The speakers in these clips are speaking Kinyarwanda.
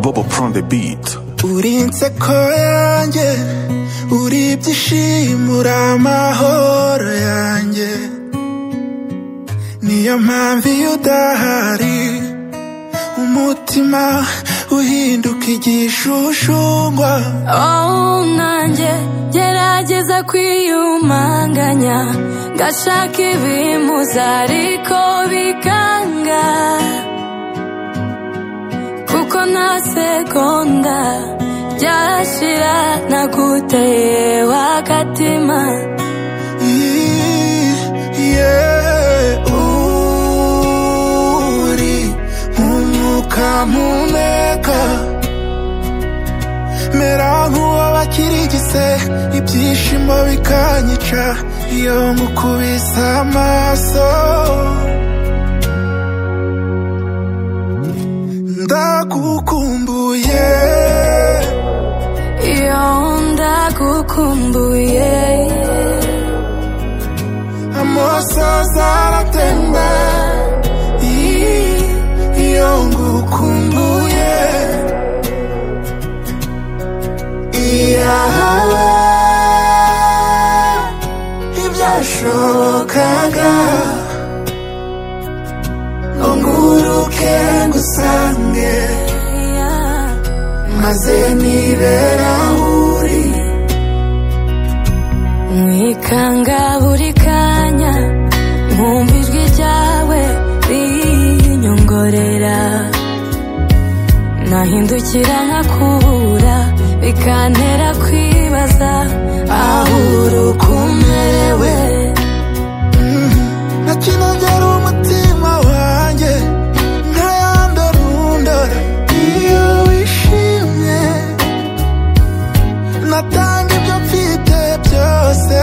Bobo prend des beats uri inseko yanjye uri ibyishimo uri amahoro yanjye niyo mpamvu iyo udahari umutima uhinduka igishushungwa Oh nanjye gerageza kwiyumanganya ngashaka ibimuza ariko bikanga kuko nta segonda ryashira naguteye wagatima Yeah, uri nk'umwuka mpumeka mera nk'uwo bakirigise ibyishimo bikanyica iyo ngukubise amaso ndagukumbuye iyo ndagukumbuye amasozi aratemba i- iyo ngukumbuye iyahaba ibyashobokaga ngo nguruke ngusange Yeah. maze nibera aho uri mwikanga buri kanya mwumva ijwi ryawe rinyongorera nahindukira nkakubura bikantera kwibaza aho uruko umerewe nakinogera umutima wanjye ntayandorundora iyo wishimye natanga ibyo mfite byose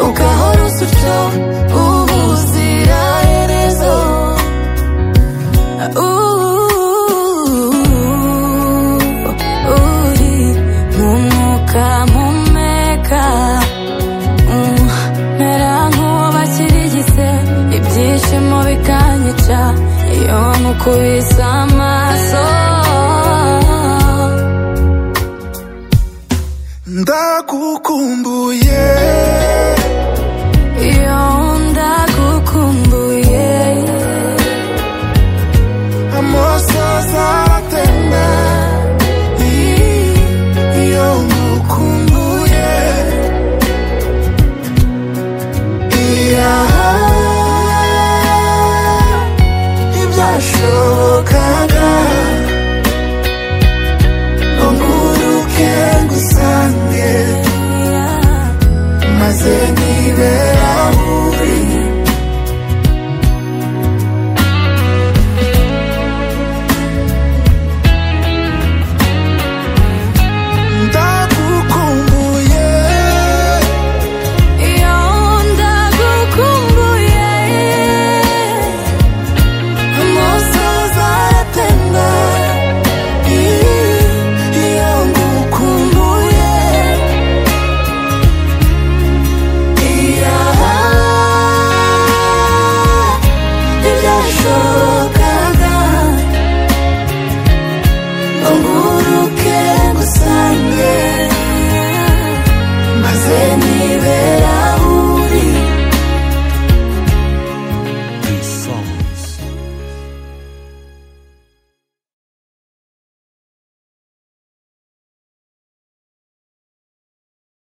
ugahora usutyo ubuziraherezo Uh, uri nk'umwuka mpumeka Mm, mera nk'uwo bakirigise ibyishimo bikanyica iyo nkukubise amaso ndagukumbuye